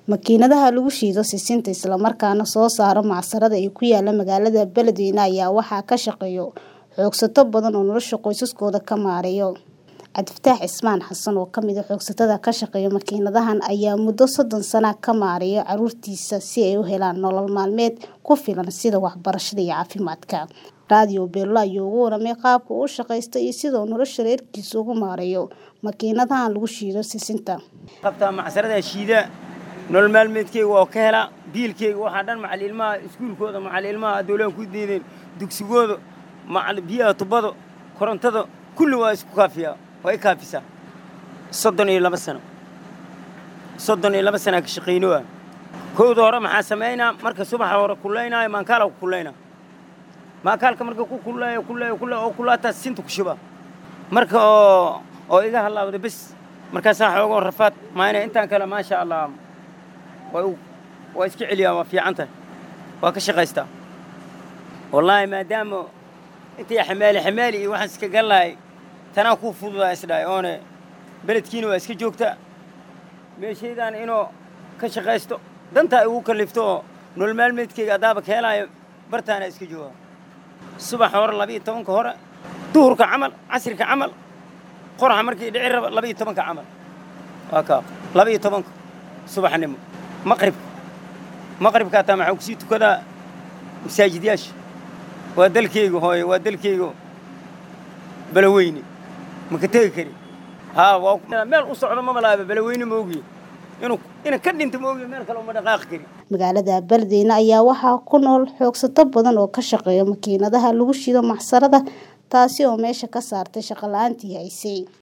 Makiinadaha lagu shiido sisinta isla markaana soo saara macsarada ee ku yaala magaalada Beledweyne ayaa waxaa ka shaqeeya xoogsato badan oo nolosha qoysaskooda ka maareeya. Cabdifataax Cismaan Xasan oo ka mid ah xoogsatada ka shaqeeya makiinadahan ayaa muddo soddon sano ka maareeya carruurtiisa si ay u helaan nolol maalmeed ku filan sida waxbarashada iyo caafimaadka. Radio Beelo ayaa uga warramay qaabka uu u shaqeysto iyo sida uu nolosha reerkiisa ugu maareeyo makiinadahan lagu shiido sisinta. qabtaa macsarada shiida nolol maalmeedkeyga waa ka helaa biilkeyga waxaa dhan macal ilmaha iskuulkooda macal ilmaha dowlahan ku diideen dugsigooda macal biyaha tubada korontada kulli waa isku kaafiyaa waa i kaafisaa soddon iyo laba sano soddon iyo laba sanaa ka shaqaynoa kowda hore maxaa samaynaa marka subaxa hore kullaynaayo maankaala ku kullaynaa maankaalka marka ku kullayo kullayo kullayo oo kullaataa sinta ku shubaa marka oo oo iga halaawda bes markaasaa xoogoo rafaad maayna intaan kale maasha allah waa waa iska celiyaa waa fiican tahay waa ka shaqaystaa wallaahi maadaama intay xamaali xamaali iyo waxaan iska gallahay tanaa kuu fududaa isdhahay oone beledkiina waa iska joogtaa meeshaydaan inuu ka shaqaysto dantaa igu kallifto oo nolol maalmeedkeyga haddaaba ka helaayo bartaana iska jooga subaxa hore labiiyo tobanka hore duhurka camal casirka camal qoraxa markii dhici raba labiiyo tobanka camal waa kaa labiiyo tobanka subaxnimo maqribka maqribka hataa maxaa kusii tukadaa masaajidyaasha waa dalkeyga hooye waa dalkeyga balaweyne maka tegi kari haa waa meel u socdo mama laaba balaweyne ma ogiye inuu ina ka dhinta ma ogiye meel kale uma dhaqaaqi kari magaalada Beledweyne ayaa waxaa ku nool xoogsato badan oo ka shaqeeya makiinadaha lagu shiido macsarada taasi oo meesha ka saartay shaqo la'aantii haysay